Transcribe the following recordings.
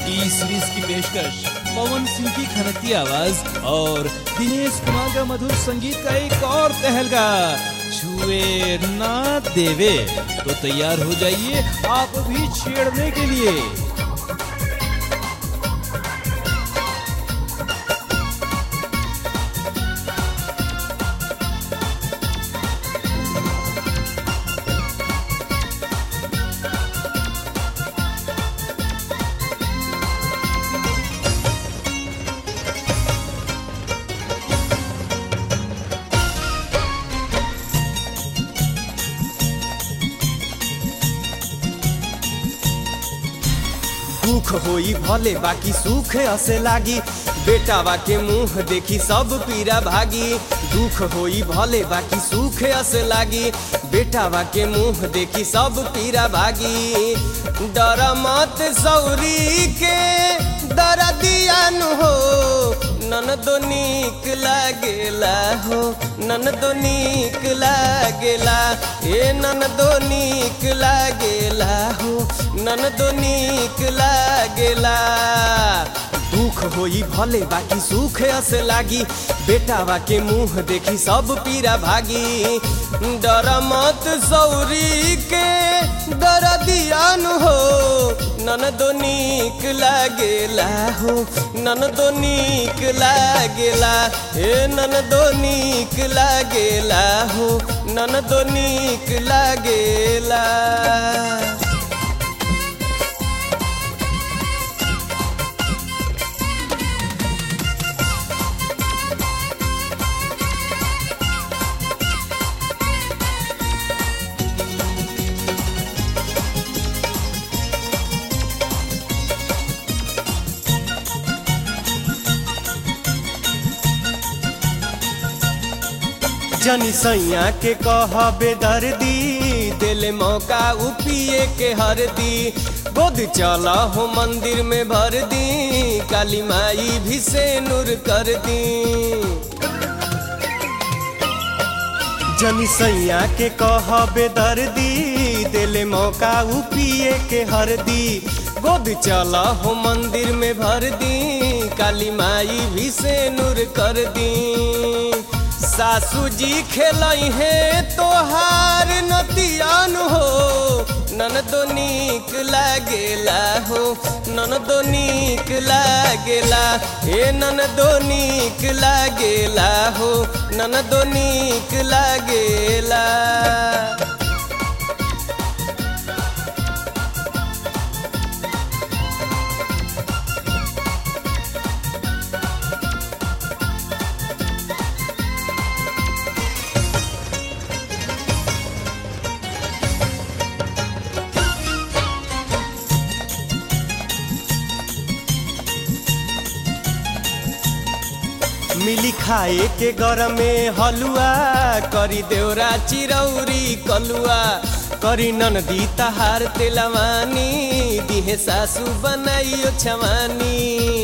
इस series की पेशकश पवन सिंह की खनकती आवाज और दिनेश कुमार का मधुर संगीत का एक और तहलका छुए ना देवे तो तैयार हो जाइए आप भी छेड़ने के लिए दुख होई भले बाकी सुख असे लागी बेटावा के मुंह देखी सब पीरा भागी दुख होई भले बाकी सुख असे लागी बेटावा के मुंह देखी सब पीरा भागी डर मत सौरी के दर दियान हो नन दो नीक लागेला हो नन दो नीक लागेला ए नन दो नीक लागेला हो नन दो नीक लागेला दुख होई भले बाकी सुख अस लागी बेटावा के मुंह देखी सब पीरा भागी डर मत सौरी के डर दियान हो नन दो नीक लागेला हो नन दो नीक लागेला हे नन दो नीक लागेला हो नन दो नीक लागेला जनी सैया के कहबे दर्दी दिल मौका उपिए के हरदी गोद चला हो मंदिर में भर दी काली माई भी से नूर कर दी जनी सैया के कहबे दर्दी दिल मौका उपिए के हरदी गोद चला हो मंदिर में भर दी काली माई भी से नूर कर दी सासू जी खेलई है तोहार नतियान हो नन दो नीक लागेला हो नन दो नीक लागेला हे नन दो नीक लागेला हो नन दो नीक लागेला मिली खाए के घर में हलुआ करी देवरा चिरौरी कलुआ करी ननदी तहार तेलवानी दिहे सासू बनाइयो छवानी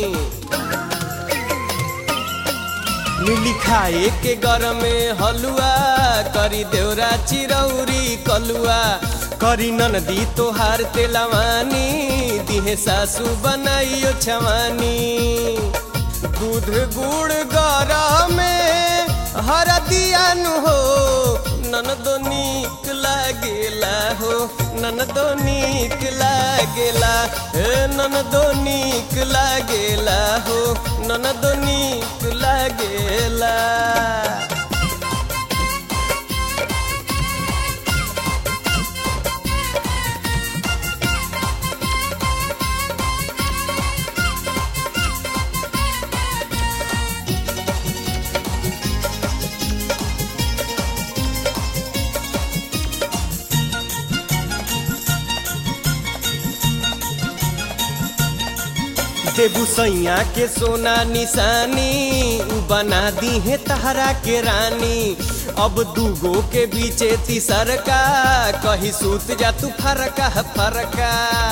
मिली खाए के घर में हलुआ करी देवरा चिरौरी कलुआ करी ननदी तोहार तेलवानी दिहे सासू बनाइयो छवानी दूध गुड़ गरा में हर दियान हो नन दो नीक लागेला हो नन दो नीक लागेला हे नन दो नीक लागेला हो नन दो नीक लागेला देबू सैया के सोना निशानी उ बना दी है तहरा के रानी अब दूगो के बीचे तीसरका कही सूत जा तू फरका फरका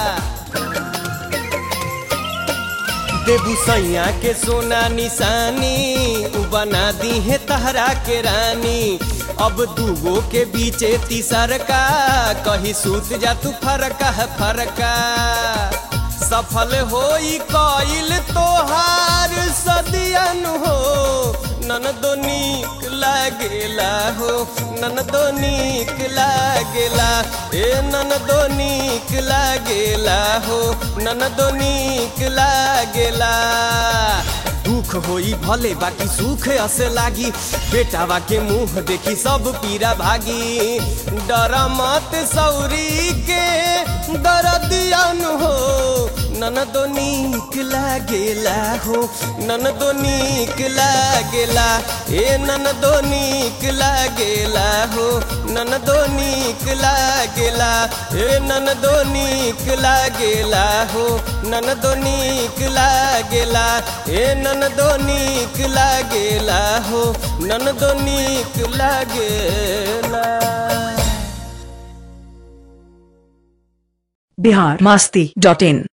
देबू सैया के सोना निशानी उ बना दी है तहरा के रानी अब दूगो के बीचे तीसरका कही सूत जा तू फरका फरका सफल होई कइल तोहार सदियन हो ननदो नीक लागेला हो ननदो नीक लागेला ए ननदो नीक लागेला हो ननदो नीक लागेला दुख होई भले बाकी सुख असे लागी बेटावा के मुंह देखी सब पीरा भागी डर मत सौरी के दरदियन हो ननदो नीक लागेला हो ननदो नीक लागेला ए ननदो नीक लागेला हो ननदो नीक लागेला ए ननदो नीक लागेला हो ननदो नीक लागेला ए ननदो नीक लागेला हो ननदो नीक लागेला बिहार मस्ती डॉट इन